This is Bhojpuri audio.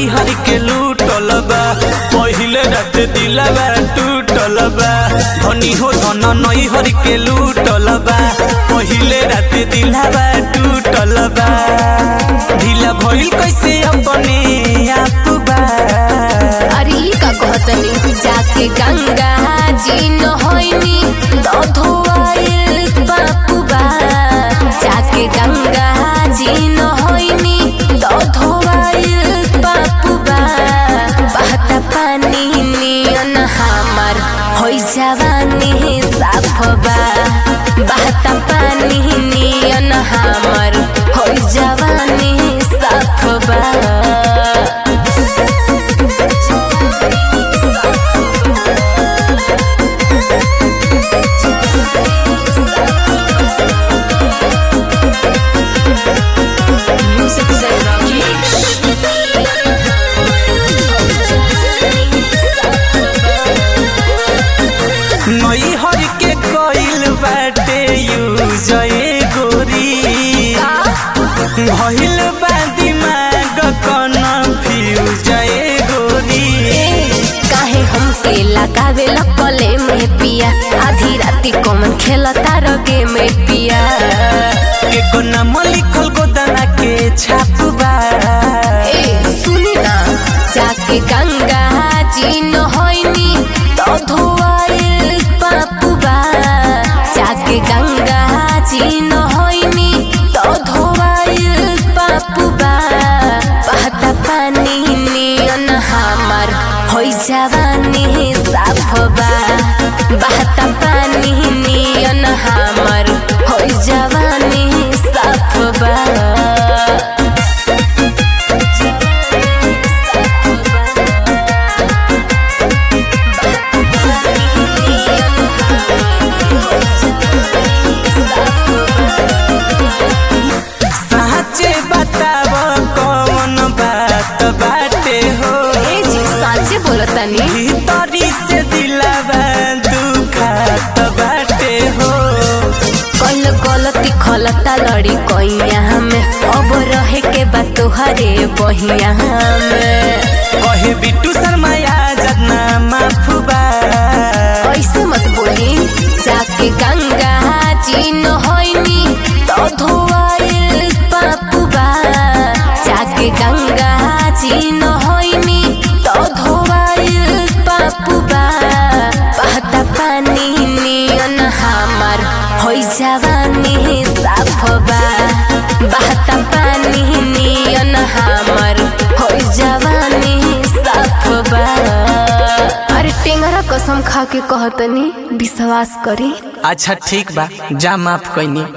नैहर के लूटल बा पहिले रात दिलवा टूटल बा धनी हो धन नैहर के लूटल बा पहिले रात दिलवा टूटल बा ढीला भइल कैसे अपने आप बा अरे ई का कहतनी जाके गंगा जी नहैनी दधोआइल बापुबा जाके गंगा जी नहैनी दधोआइल बापुबा बहता पानी नियन हमर होइ जवानी साफबा बहता पानी नियन हमर होइ जवानी साफबा Music Zen नैहर के कइल बाटे यूज ए गोरी भइल बा दिमाग कन्फ्यूज ए गोरी काहे हमके लगावे लपले में पिया आधी राती कौन खेलता रगे में पिया के को नाम लिखल गोदाना के छापबा ए सुनी ना जाके गंगा जी नहैनी तो धोआइल पापुबा जाके गंगा जी नहैनी तो धोआइल पापुबा बहता पानी नियन हमर होइ जवानी साफबा बहता पानी नियन हमर होइ जवानी साफबा साचे बताव कौन बात बाटे हो ए जी साचे बोलतनी भीतरी से दिलवा दुखात बाटे हो कल गलती खलता लड़ी कैया में अब रहे के बा तोहरे बहिया में कहे बिट्टू शर्मा आजाद ना माफुबा ऐसे मत बोली जाके गंगा जी नहैनी तो धोआइल पापुबा जाके गंगा जी नहैनी तो धोआइल पापुबा बहता पानी नियन हमर होइ जवानी साफबा बहता पानी नियन हमर होइ जवानी साफबा अरे टेंगरा कसम खा के कहतनी विश्वास करी अच्छा ठीक बा जा माफ कैनी